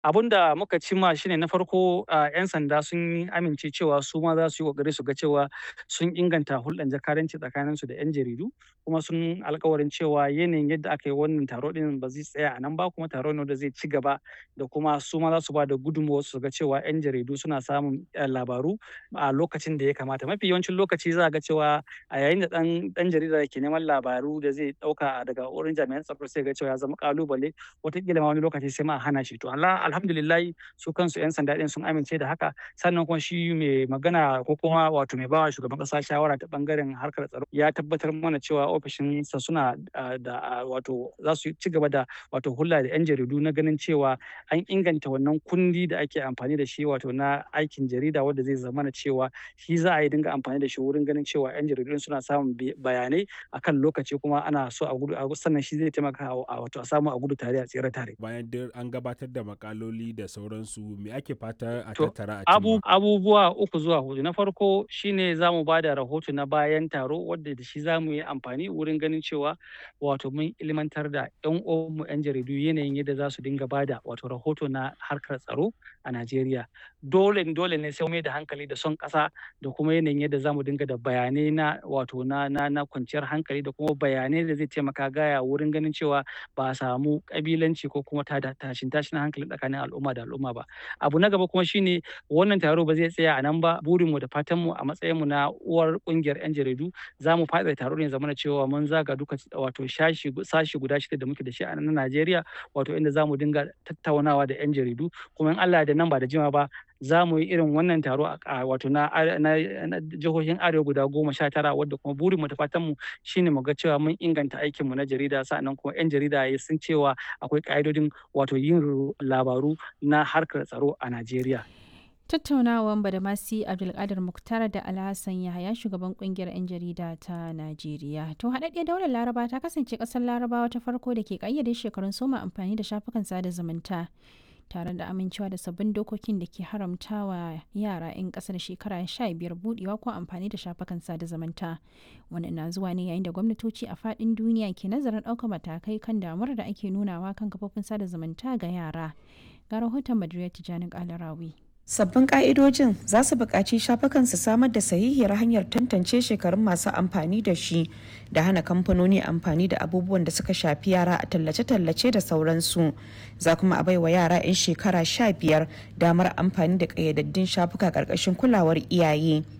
abun da muka cimma shine na farko a 'yan sanda sun amince cewa su ma za su yi kokari su ga cewa sun inganta hulɗar jakadanci tsakanin su da 'yan jaridu kuma sun alkawarin cewa yanayin yadda aka yi wannan taro din ba zai tsaya a nan ba kuma taro ne da zai ci gaba da kuma su ma za su ba da gudunmawar su ga cewa 'yan jaridu suna samun labaru a lokacin da ya kamata mafi yawancin lokaci za ga cewa a yayin da dan dan jarida ke neman labaru da zai dauka daga wurin jami'an tsaro sai ga cewa ya zama kalubale wataƙila ma wani lokaci sai ma a hana shi to Allah alhamdulillah su kansu 'yan sanda din sun amince da haka sannan kuma shi mai magana ko kuma wato mai bawa shugaban kasa shawara ta bangaren harkar tsaro ya tabbatar mana cewa ofishinsa suna da wato za su ci gaba da wato hulɗa da 'yan jaridu na ganin cewa an inganta wannan kundi da ake amfani da shi wato na aikin jarida wanda zai zama na cewa shi za a yi dinga amfani da shi wurin ganin cewa 'yan jaridu suna samun bayanai akan lokaci kuma ana so a gudu sannan shi zai taimaka a wato a samu a gudu tare a tsere tare bayan an gabatar da makaloli da sauransu me ake fata a To, tattara a abu, cimma? abubuwa uku zuwa hudu. Na farko shine za mu ba da rahoto na bayan taro wadda da shi za mu yi amfani wurin ganin cewa wato mun ilmantar da 'yan uwanmu 'yan jaridu yanayin yadda za su dinga ba da wato rahoto na harkar tsaro a Najeriya. Dole dole ne sai mu mai da hankali da son ƙasa da kuma yanayin yadda za mu dinga da bayanai na wato na na na kwanciyar hankali da kuma bayanai da zai taimaka gaya wurin ganin cewa ba a samu ƙabilanci ko kuma tada tashin tashin hankali tsakanin al'umma da al'umma ba. Abu na gaba kuma shine wannan taro ba zai tsaya a nan ba burinmu da fatanmu a matsayinmu na uwar kungiyar 'yan jaridu za mu faɗaɗa taro ne zamana cewa mun zaga duka wato shashi sashi guda shida da muke da shi a nan Najeriya wato inda za mu dinga tattaunawa da 'yan jaridu kuma in Allah da nan ba da jima ba za mu yi irin wannan taro a wato na na jihohin arewa guda goma sha tara wadda kuma burinmu da fatanmu shine mu ga cewa mun inganta aikinmu na jarida sa'annan kuma 'yan jarida ya sun cewa akwai ka'idodin wato yin labaru na harkar tsaro a Najeriya. Tattaunawan Badamasi Abdulkadir Muktar da Alhassan Yahaya shugaban kungiyar 'yan jarida ta Najeriya. To haɗaɗɗiyar daular Laraba ta kasance ƙasar Larabawa ta farko da ke ƙayyade shekarun soma amfani da shafukan sada zumunta. tare da amincewa da sabbin dokokin da ke haramtawa yara 'yan ƙasar shekara 15 budewa ko amfani da shafukan sada zumunta wannan na zuwa ne yayin da gwamnatoci a faɗin duniya ke nazarin ɗaukar matakai kan damuwar da ake nunawa kan kafofin sada zumunta ga yara ga rahoton madrid tijjani kalarawi Sabbin ƙa'idojin za su buƙaci shafukan su samar da sahihiyar hanyar tantance shekarun masu amfani da shi da hana kamfanoni amfani da abubuwan da suka shafi yara a tallace-tallace da sauransu. Za kuma a baiwa yara 'yan shekara sha biyar damar amfani da ƙayyadaddun shafuka ƙarƙashin kulawar iyaye.